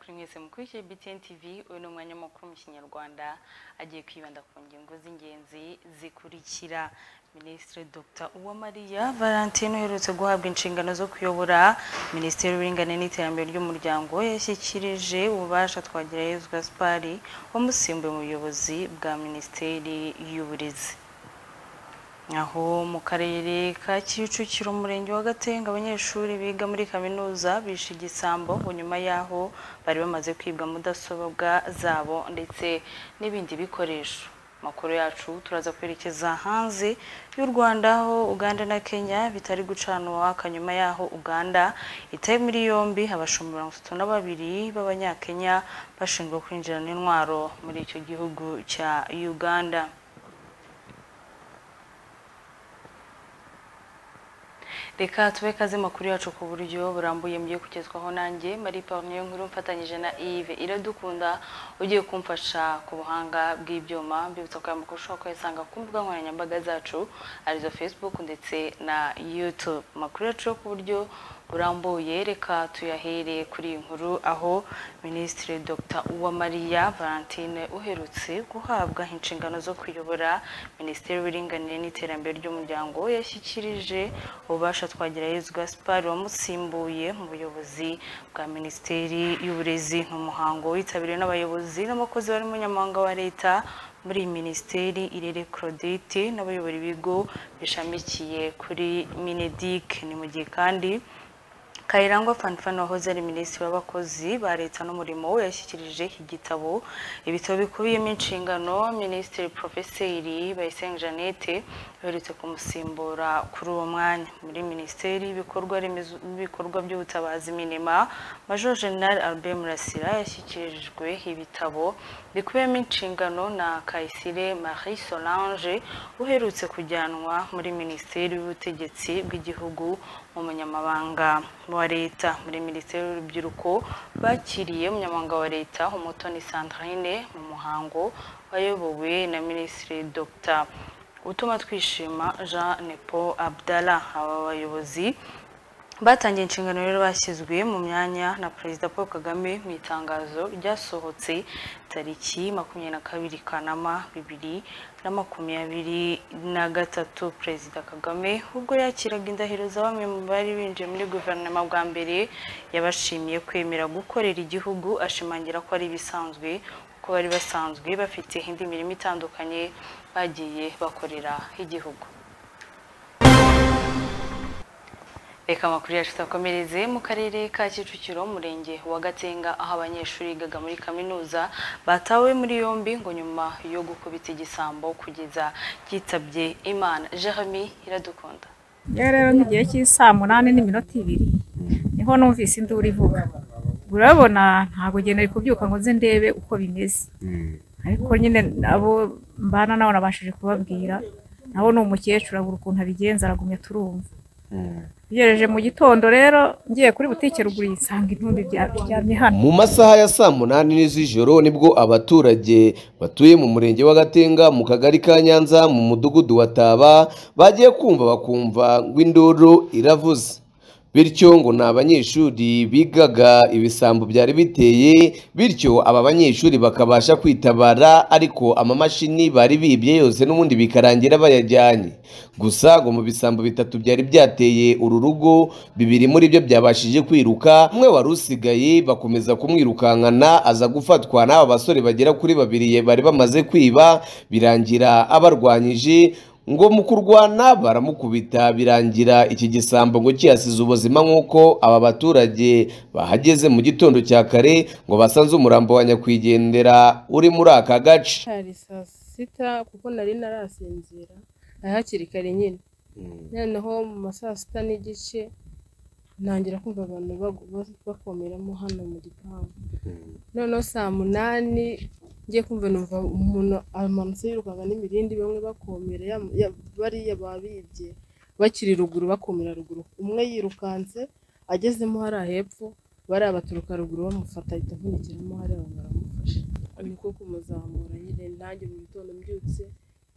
bakurikije BTN TV uyu ni umwanya mukuru mu kinyarwanda agiye kwibanda ku ngingo z'ingenzi zikurikira minisitiri dr uwamariya valentine uherutse guhabwa inshingano zo kuyobora minisiteri y'uburinganire n'iterambere ry'umuryango yashyikirije ububasha twagirayezu gaspari wamusimbuye mu buyobozi bwa minisiteri y'uburezi aho mu karere ka kicukiro umurenge wa gatenga abanyeshuri biga muri kaminuza bishe igisambo ngo nyuma y'aho bari bamaze kwibwa mudasobwa zabo ndetse n'ibindi bikoresho amakuru yacu turaza kwerekeza hanze y'u rwanda aho uganda na kenya bitari gucanwa nyuma y'aho uganda itaye muri yombi abashumba mirongo itatu na babiri b'abanyakenya bashinjwa kwinjirana intwaro muri icyo gihugu cya uganda reka tube kaze makuru yacu ku buryo burambuye mugiye kugezwaho nanjye mari niyo nkuru mfatanyije na Yves iradukunda ugiye kumfasha ku buhanga bw'ibyuma mbibutsa ko aya makuru ushobora kuyasanga ku mbuga nkoranyambaga zacu arizo facebook ndetse na youtube amakuru yacu yo ku buryo burambuye reka tuyahere kuri iyi nkuru aho minisitiri dr uwamariya valentine uherutse guhabwa inshingano zo kuyobora minisiteri y'uburinganire n'iterambere ry'umuryango yashyikirije ububasha twagirayezu gaspar wamusimbuye mu buyobozi bwa minisiteri y'uburezi ni umuhango witabiriwe n'abayobozi n'abakozi bari umunyamahanga wa leta muri iyi minisiteri irere claudette n'abayobora ibigo bishamikiye kuri minedik ni mu gihe kandi kayirangwa fanfan wahoze ari minisitiri w'abakozi ba leta n'umurimo we yashyikirije igitabo ibitabo bikubiyemo inshingano minisitiri porofeseri bayisenga jeannette uherutse kumusimbura kuri uwo mwanya muri minisiteri y'ibikorwa by'ubutabazi minema major general albert murasira yashyikirijwe ibitabo bikubiyemo inshingano na kayisire marie solange uherutse kujyanwa muri minisiteri y'ubutegetsi bw'igihugu umunyamabanga wa leta muri minisiteri y'urubyiruko bakiriye umunyamabanga wa leta umutoni sandrine mu muhango wayobowe na minisitiri dr utuma twishima jean nepo abdalla aba bayobozi batangiye inshingano rero bashyizwe mu myanya na perezida paul kagame mu itangazo ryasohotse tariki makumyabiri na kabiri kanama bibiri na makumyabiri na gatatu perezida kagame ubwo yakiraga indahiro za bamwe mu bari binjiye muri guverinoma bwa mbere yabashimiye kwemera gukorera igihugu ashimangira ko ari ibisanzwe kuko bari basanzwe bafite indi mirimo itandukanye bagiye bakorera igihugu reka amakuru yacu tutakomereze mu karere ka kicukiro umurenge wa gatenga aho abanyeshuri bigaga muri kaminuza batawe muri yombi ngo nyuma yo gukubita igisambo kugeza yitabye imana jeremy iradukunda rero rero nk'igihe cy'isaa munani n'iminota ibiri niho numvise induru ivuga urabona ntabwo nari kubyuka ngo nze ndebe uko bimeze ariko nyine abo mbana nabo nabashije kubabwira nabo ni umukecuru abura ukuntu abigenza aragumya turumva ugereje mu gitondo rero ngiye kuri butike ruguru yisanga intumbi biryamye hano mu masaha ya saa munani n'izijoro nibwo abaturage batuye mu murenge wa gatenga mu kagari ka nyanza mu mudugudu wa taba bagiye kumva bakumva ngo induru iravuze bityo ngo ni abanyeshuri bigaga ibisambo byari biteye bityo aba banyeshuri bakabasha kwitabara ariko amamashini bari bibye yose n'ubundi bikarangira bayajyanye gusa ngo mu bisambo bitatu byari byateye uru rugo bibiri muri byo byabashije kwiruka umwe wari usigaye bakomeza kumwirukankana aza gufatwa n'aba basore bagera kuri babiri bari bamaze kwiba birangira abarwanyije ngo mu kurwana baramukubita birangira iki gisambo ngo kiyasize ubuzima nk'uko aba baturage bahageze mu gitondo cya kare ngo basanze umurambo wa nyakwigendera uri muri aka gace hari saa sita kuko nari narasinzira ari hakiri kare nyine noneho mu ma saa sita n'igice ntangira kumva abantu bakomeramo hano mu gipangu noneho saa munani ngiye kumva numva umuntu amanutse yirukanga n'imirindi bamwe bakomera bariya babibye bakiri ruguru bakomera ruguru umwe yirukanse agezemo hariya hepfo bariya baturuka ruguru bamufata ahita avunikiramo hariya baramufasha niko kumuzamura nyine nanjye mu gitondo mbyutse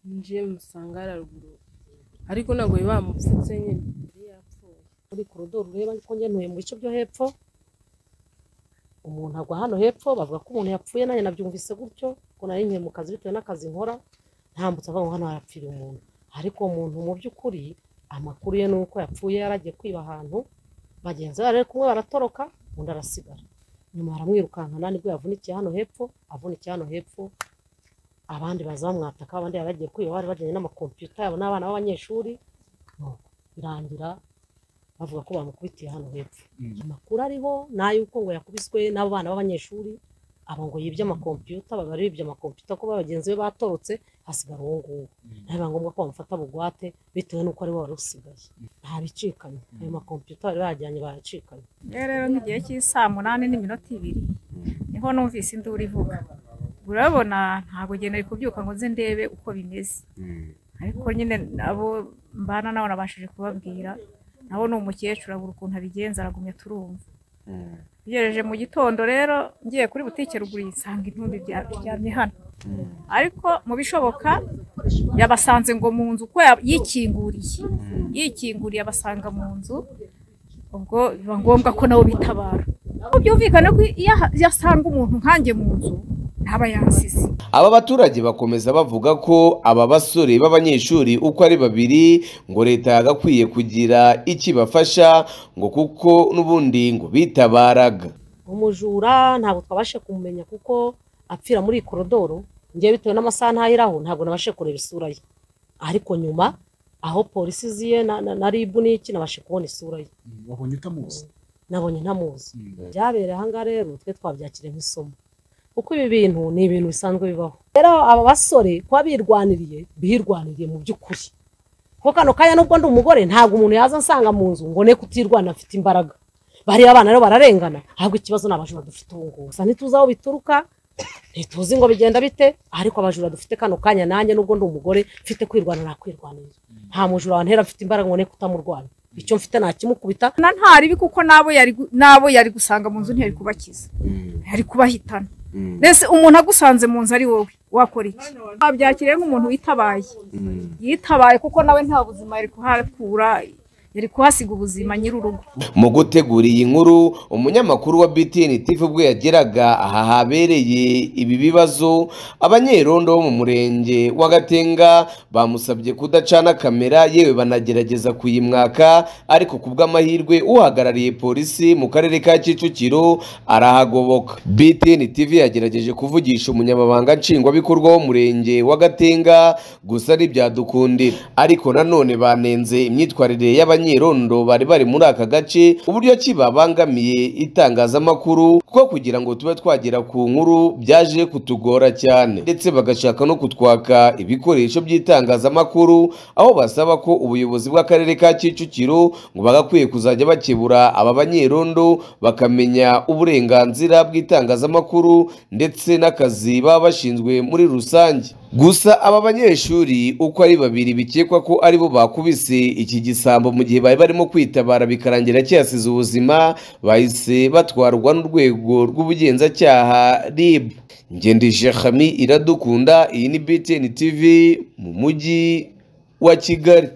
njiye musanga hariya ruguru ariko ntabwo biba bamupfutse nyine yari yapfuye muri korodoro ureba ko ngenuye mu bice byo hepfo umuntu agwa hano hepfo bavuga ko umuntu yapfuye nanjye nabyumvise gutyo ngo nari nkiri mu kazi bitewe n'akazi nkora ntambutse avuga ngo hano harapfira umuntu ariko uwo muntu mu by'ukuri amakuru ye ni uko yapfuye yaragiye kwiba ahantu bagenzi be bari kumwe baratoroka undi arasigara nyuma baramwirukankana nibwo yavunikiye hano hepfo avunikiye hano hepfo abandi baza bamwataka abandi bari bagiye kwiba bari bajyanye n'amakompiyuta yabo n'abana b'abanyeshuri nuko birangira bavuga ko bamukubitiye hano hepfo amakuru ariho ni ay'uko ngo yakubiswe n'abo bana b'abanyeshuri abo ngo yibye amakompiyuta baba bari bibye amakompiyuta kuba bagenzi be batorotse hasigara uwo nguwo biba ngombwa ko bamufata bugwate bitewe n'uko ari we wari usigaye nta bicikanye ayo makompiyuta bari bajyanye baracikanye Iyo rero nk'igihe cy'isaa munani n'iminota ibiri niho numvise induru ivuga urabona ntabwo njye nari kubyuka ngo nze ndebe uko bimeze ariko nyine abo mbana nabo nabashije kubabwira nabo ni umukecuru abura ukuntu abigenza aragumya turumva ugereje mu gitondo rero ngiye kuri butike ruguru nsanga intumbi bya- biryamye hano ariko mu bishoboka yabasanze ngo mu nzu uko ya- yikinguriye yikinguriye abasanga mu nzu ubwo biba ngombwa ko nabo bitabara ubwo byumvikane ko iyo aha- iyo asanga umuntu nkanjye mu nzu ntaba yasize aba baturage bakomeza bavuga ko aba basore b'abanyeshuri uko ari babiri ngo leta yagakwiye kugira ikibafasha ngo kuko n'ubundi ngo bitabaraga umujura ntabwo twabashe kumumenya kuko apfira muri iyi korodoro ngewe bitewe n'amasaha ntayiraho ntabwo nabashe kureba isura ye ariko nyuma aho polisi ziye na, na, na ribu n'iki nabashe kubona isura ye wabonye utamuzi nabonye ntamuzi Mm. byabereye ahangaha rero twe twabyakiriye nk'isomo kuko ibi bintu ni ibintu bisanzwe bibaho rero aba basore kuba birwaniriye birwaniriye mu by'ukuri kuko kano kanya nubwo ndi umugore ntabwo umuntu yaza ansanga mu nzu ngo ne kutirwana afite imbaraga bariya abana rero bararengana ahubwo ikibazo ni abajura dufite ubu ngubu gusa ntituzi aho bituruka ntituzi ngo bigenda bite ariko abajura dufite kano kanya nanjye nubwo ndi umugore mfite kwirwana nakwirwanira nta mujura wantera afite imbaraga ngo ne kutamurwanya icyo mfite nakimukubita na ntaribi kuko n'abo yari gu- n'abo yari gusanga mu nzu ntiyari kubakiza yari kubahitana mbese umuntu agusanze mu nzu ari wowe wakora iki wabyakiriye nk'umuntu witabaye yitabaye kuko nawe nta buzima yari kuhakura yari kuhasiga ubuzima nyir'urugo mu gutegura iyi nkuru umunyamakuru wa btn tv ubwo yageraga aha habereye ibi bibazo abanyerondo bo mu murenge wa gatenga bamusabye kudacana kamera yewe banagerageza kuyimwaka ariko ku bw'amahirwe uhagarariye polisi mu karere ka kicukiro arahagoboka btn tv yagerageje kuvugisha umunyamabanga nshingwabikorwa w'umurenge wa gatenga gusa ntibyadukundira ariko nanone banenze imyitwarire y'abanyerondo bari bari muri aka gace uburyo ki babangamiye itangazamakuru kuko kugira ngo tube twagera ku nkuru byaje kutugora cyane ndetse bagashaka no kutwaka ibikoresho by'itangazamakuru aho basaba ko ubuyobozi bw'akarere ka Kicukiro ngo bagakwiye kuzajya bakebura aba banyerondo bakamenya uburenganzira bw'itangazamakuru ndetse n'akazi baba bashinzwe muri rusange gusa aba banyeshuri uko ari babiri bikekwa ko aribo bakubise iki gisambo mu gihe bari barimo kwitabara bikarangira kiyasize ubuzima bahise batwarwa n'urwego rw'ubugenzacyaha RIB ngendije Khami iradukunda iyi ni BTN TV mu mujyi wa Kigali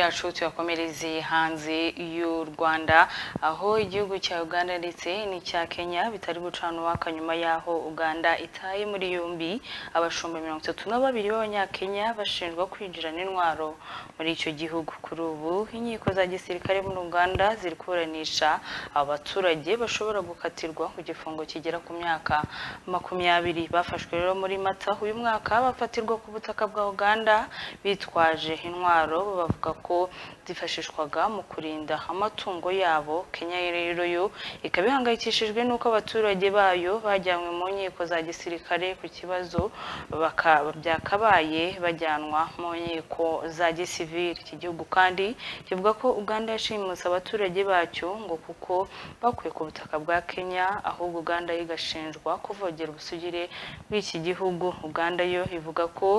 yacu tuyakomereze hanze y'u Rwanda aho igihugu cya Uganda ndetse n'icya Kenya bitari gucana uwaka nyuma y'aho Uganda itaye muri yombi abashumba mirongo itatu na babiri b'abanyakenya bashinjwa kwinjira n'intwaro muri icyo gihugu kuri ubu inkiko za gisirikare muri Uganda ziri kuburanisha abaturage bashobora gukatirwa ku gifungo kigera ku myaka makumyabiri bafashwe rero muri Mata uyu mwaka bafatirwa ku butaka bwa Uganda bitwaje intwaro bo bavuga ko zifashishwaga mu kurinda amatungo yabo Kenya rero yo ikaba ihangayikishijwe n'uko abaturage bayo bajyanywe mu nkiko za gisirikare ku kibazo baka- byakabaye bajyanwa mu nkiko za gisivili iki gihugu kandi kivuga ko Uganda yashimuse abaturage bacyo ngo kuko bakuye ku butaka bwa Kenya ahubwo Uganda yo igashinjwa kuvogera ubusugire bw'iki gihugu Uganda yo ivuga ko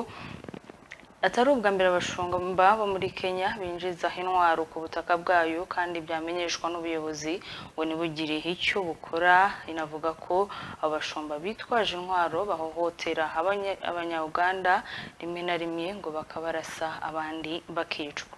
atari ubwa mbere abashumba bo muri kenya binjiza intwaro ku butaka bwayo kandi byamenyeshwa n'ubuyobozi ngo ntibugire icyo bukora inavuga ko abashumba bitwaje intwaro bahohotera abanye- abanyauganda rimwe na rimwe ngo bakabarasa abandi bakicwa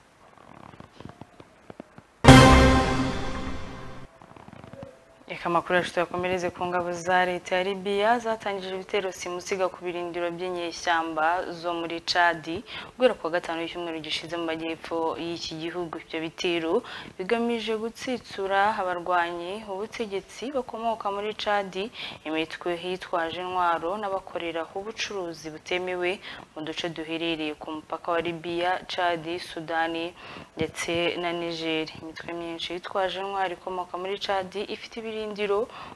Reka amakuru yacu tuyakomereze ku ngabo za leta ya Libya zatangije ibitero simusiga ku birindiro by'inyeshyamba zo muri Chadi guhera ku wa gatanu w'icyumweru gishize mu majyepfo y'iki gihugu ibyo bitero bigamije gutsitsura abarwanyi ubutegetsi bakomoka muri Chadi imitwe hitwaje intwaro n'abakorera ubucuruzi butemewe mu duce duherereye ku mupaka wa Libya Chadi Sudani ndetse na Niger imitwe myinshi yitwaje intwaro ikomoka muri Chadi ifite ibirindiro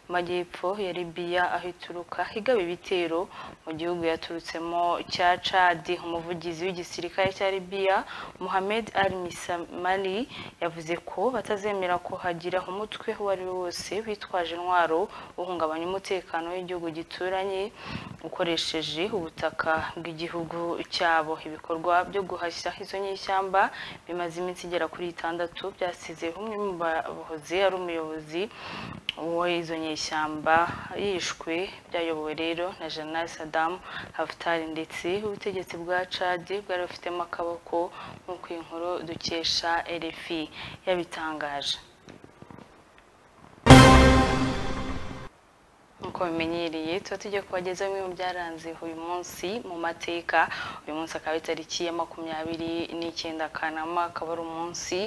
mu majyepfo ya Libya aho ituruka igaba ibitero mu gihugu yaturutsemo cya Chad umuvugizi w'igisirikare cya Libya Mohamed Ali Mismali yavuze ko batazemera ko hagira umutwe uwo ari we wose witwaje intwaro uhungabanya umutekano w'igihugu gituranye ukoresheje ubutaka bw'igihugu cyabo ibikorwa byo guhashya izo nyeshyamba bimaze iminsi igera kuri itandatu byasize umwe mu bahoze ari umuyobozi w'izo nyeshyamba yishwe byayobowe rero na Jenerali Saddam Haftar ndetse ubutegetsi bwa Chad bwari bufitemo akaboko nk'uko iyi nkuru dukesha RFI yabitangaje nk'uko bimenyereye tuba tugiye kubagezaho bimwe mu byaranze uyu munsi mu mateka uyu munsi akaba ari itariki ya makumyabiri n'icyenda kanama akaba ari umunsi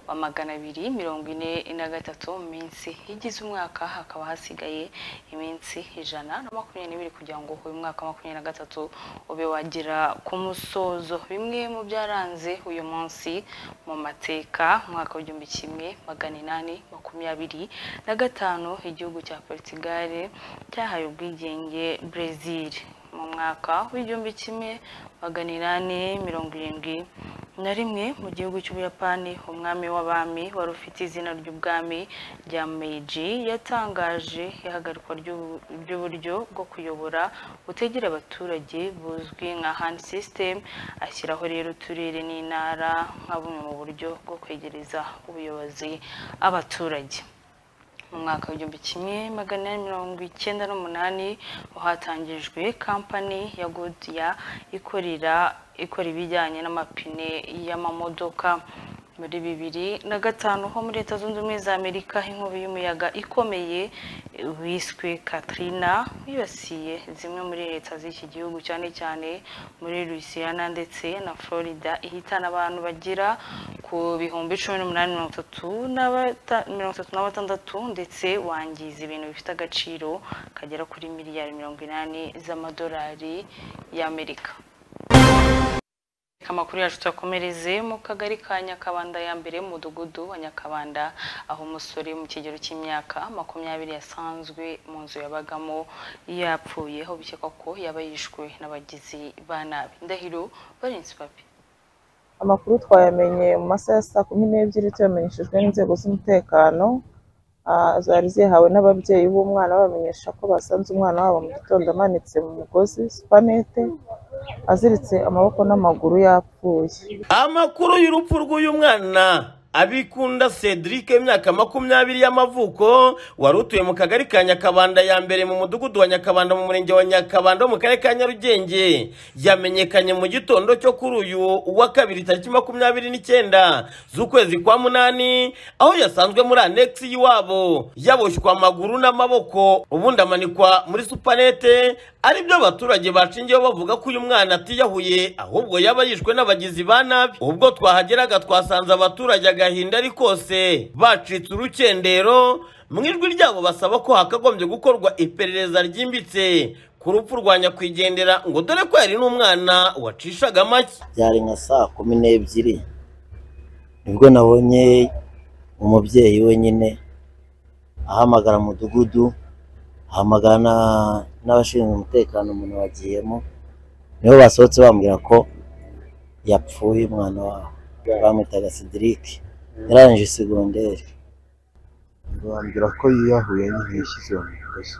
wa magana abiri mirongo ine na gatatu mu minsi igize umwaka hakaba hasigaye iminsi ijana na makumyabiri n'ibiri kugira ngo uyu mwaka wa makumyabiri na gatatu ube wagera ku musozo bimwe mu byaranze uyu munsi mu mateka umwaka w'igihumbi kimwe magana inani makumyabiri na gatanu igihugu cya Portugal cyahaye ubwigenge Brazil mu mwaka w'igihumbi kimwe magana inani mirongo irindwi na rimwe mu gihugu cy'ubuyapani umwami w'abami wari ufite izina ry'ubwami rya meiji yatangaje ihagarikwa ry'ubu- ry'uburyo bwo kuyobora butegera abaturage buzwi nka hand system ashyiraho rero uturere n'intara nka bumwe mu buryo bwo kwegereza ubuyobozi abaturage mu mwaka w'igihumbi kimwe magana inani mirongo icyenda n'umunani hatangijwe kampani ya godiya ikorera ikora ibijyanye n'amapine y'amamodoka muri bibiri na gatanu ho muri leta zunze ubumwe za amerika inkubi y'umuyaga ikomeye wiswe katrina wibasiye zimwe muri leta z'iki gihugu cyane cyane muri louisiana ndetse na florida ihitana abantu bagera ku bihumbi cumi n'umunani mirongo itatu na bata- mirongo itatu na batandatu ndetse wangiza ibintu bifite agaciro kagera kuri miliyari mirongo inani z'amadolari y'amerika amakuru yacu tuyakomereze mu kagari ka nyakabanda ya mbere mudugudu wa nyakabanda aho umusore mu kigero cy'imyaka makumyabiri yasanzwe mu nzu yabagamo yapfuye aho bikekwa ko yaba yishwe n'abagizi ba nabi ndahiro barenze papi amakuru twayamenye mu masaha ya saa kumi n'ebyiri tuyamenyeshejwe n'inzego z'umutekano Ah, zari zihawe n'ababyeyi b'umwana babamenyesha ko basanze umwana wabo mu gitondo amanitse mu mugozi supanete aziritse amaboko n'amaguru yapfuye amakuru y'urupfu rw'uyu mwana abikunda cedric imyaka makumyabiri y'amavuko wari utuye mu kagari ka nyakabanda ya mbere mu mudugudu wa nyakabanda mu murenge wa nyakabanda wo mu karere ka nyarugenge yamenyekanye mu gitondo cyo kuri uyu uwa kabiri tariki makumyabiri n'icyenda z'ukwezi kwa munani aho yasanzwe muri anegisi y'iwabo yaboshywa amaguru n'amaboko ubundi amanikwa muri supanete aribyo abaturage bacingiyeho bavuga ko uyu mwana atiyahuye ahubwo yaba yishwe n'abagizi ba nabi ubwo twahageraga twasanze abaturage agahinda ari kose bacitse urukendero mu ijwi ryabo basaba ko hakagombye gukorwa iperereza ryimbitse ku rupfu rwa nyakwigendera ngo dore ko yari n'umwana wacishaga amake byari nka saa kumi n'ebyiri nibwo nabonye umubyeyi wenyine ahamagara umudugudu ahamagara na- n'abashinzwe umutekano umuntu wagiyemo nibo basohotse bambwira ko yapfuye umwana wabo bamwitaga sidirike yarangije segonderi bambwira ko yiyahuye nyine yashyize mu mugozi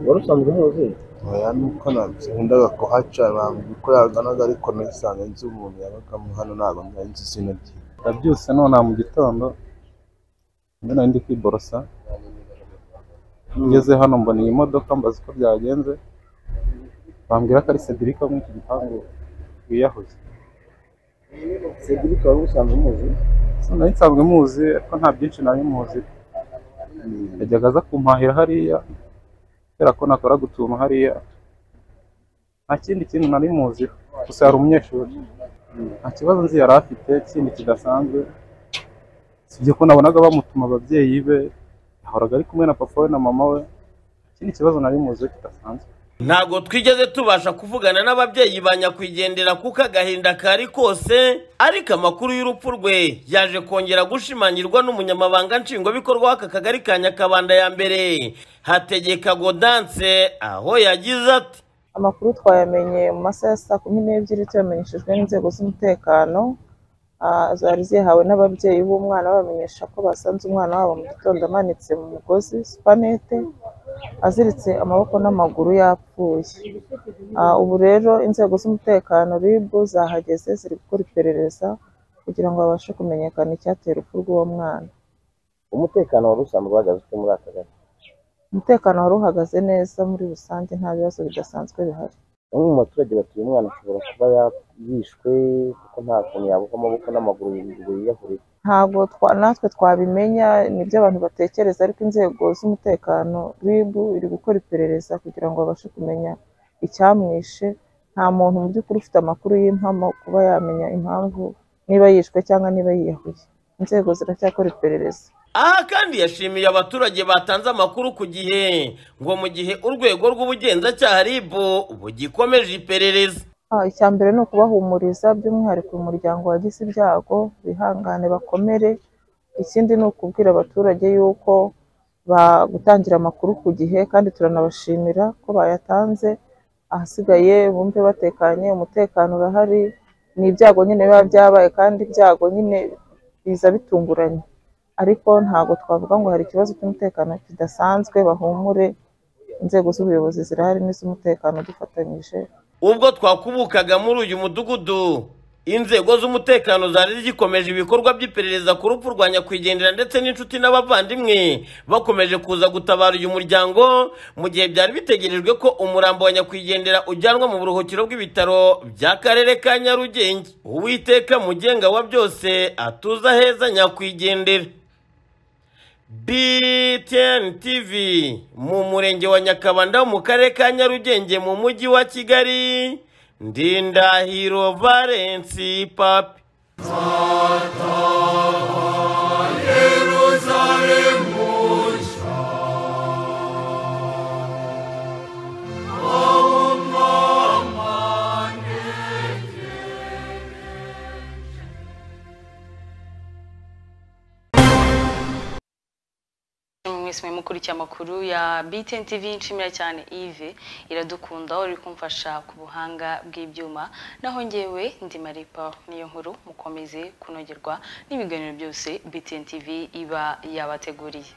wari usanzwe umuzi oya nuko ntabwo nkundaga kuhaca bambwira uko yaganaga ariko nahisanga nzi umuntu yabagamo hano ntabwo nari nzi izina rye ndabyutse nona mu gitondo mbona nari ndi kwiborosa ngeze hano mbona iyi modoka mbaza uko byagenze bambwira ko ari Cedric wo muri iki gipangu wiyahuze Cedric wari usanzwe umuzi So, nari nsanzwe muzi ariko nta byinshi nari muzi yajyaga aza kumpahira hariya kubera ko nakoraga utuntu hariya nta kindi kintu nari muziho gusa yari umunyeshuri nta kibazo nzi yari afite kindi kidasanzwe sibye ko nabonaga bamutuma ababyeyi be yahoraga ari kumwe na papa we na mama we ikindi kibazo nari muziho kidasanzwe ntabwo twigeze tubasha kuvugana n'ababyeyi ba nyakwigendera kuko agahinda kari kose ariko amakuru y'urupfu rwe yaje kongera gushimangirwa n'umunyamabanga nshingwabikorwa w'aka kagari ka nyakabanda ya mbere hategeka godanse aho yagize ati amakuru twayamenye mu masaha ya saa kumi n'ebyiri tuyamenyeshejwe n'inzego z'umutekano Ah, zari zihawe n'ababyeyi b'umwana babamenyesha ko basanze umwana wabo mu gitondo amanitse mu mugozi supanete aziritse amaboko n'amaguru yapfuye Ah, ubu rero inzego z'umutekano ribu zahageze ziri gukora iperereza kugira ngo babashe kumenyekana icyatera urupfu rw'uwo mwana umutekano wari usanzwe uhagaze ute muri aka gace umutekano wari uhagaze neza muri rusange nta bibazo bidasanzwe bihari bamwe mu baturage batuye umwana ashobora kuba yishwe kuko nta kuntu yabuka amaboko n'amaguru ngo yiyahurire ntabwo twa- natwe twabimenya nibyo abantu batekereza ariko inzego z'umutekano RIB iri gukora iperereza kugira ngo babashe kumenya icyamwishe nta muntu mu by'ukuri ufite amakuru y'impamo kuba yamenya impamvu niba yishwe cyangwa niba yiyahuye inzego ziracyakora iperereza aha kandi yashimiye abaturage batanze amakuru ku gihe ngo mu gihe urwego rw'ubugenzacyaha ribu bugikomeje iperereza Ah, icya mbere ni ukubahumuriza by'umwihariko uyu muryango wagize ibyago bihangane bakomere ikindi ni ukubwira abaturage yuko ba- gutangira amakuru ku gihe kandi turanabashimira ko bayatanze ahasigaye bumve batekanye umutekano urahari ni ibyago nyine biba byabaye kandi ibyago nyine biza bitunguranye ariko ntabwo twavuga ngo hari ikibazo cy'umutekano kidasanzwe bahumure inzego z'ubuyobozi zirahari n'iz'umutekano dufatanyije ubwo twakubukaga muri uyu mudugudu inzego z'umutekano zari zikomeje ibikorwa by'iperereza ku rupfu rwa nyakwigendera ndetse n'inshuti n'abavandimwe bakomeje kuza gutabara uyu muryango mu gihe byari bitegerejwe ko umurambo wa nyakwigendera ujyanwa mu buruhukiro bw'ibitaro by'akarere ka nyarugenge uwiteka mugenga wa byose atuza heza nyakwigendera BTN TV mu murenge wa Nyakabanda mu karere ka Nyarugenge mu mujyi wa Kigali Ndindahiro Valence Papi mwese mukurikiye amakuru ya BTN TV nshimira cyane Yves iradukunda uri kumfasha ku buhanga bw'ibyuma naho ngewe ndi Maripa niyo nkuru mukomeze kunogerwa n'ibiganiro byose BTN TV iba yabateguriye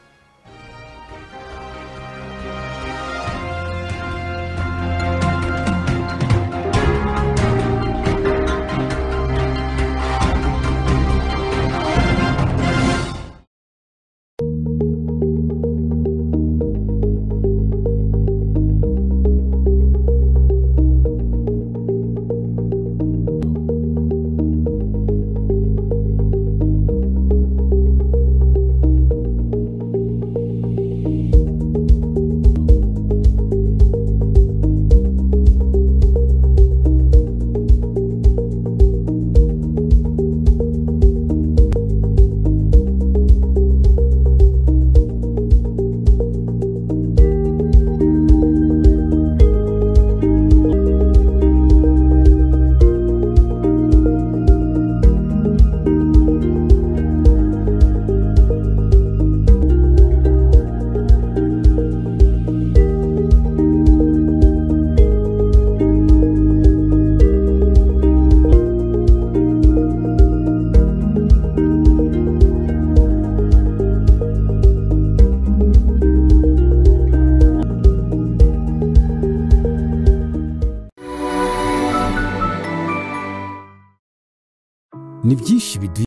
ni byinshi biduha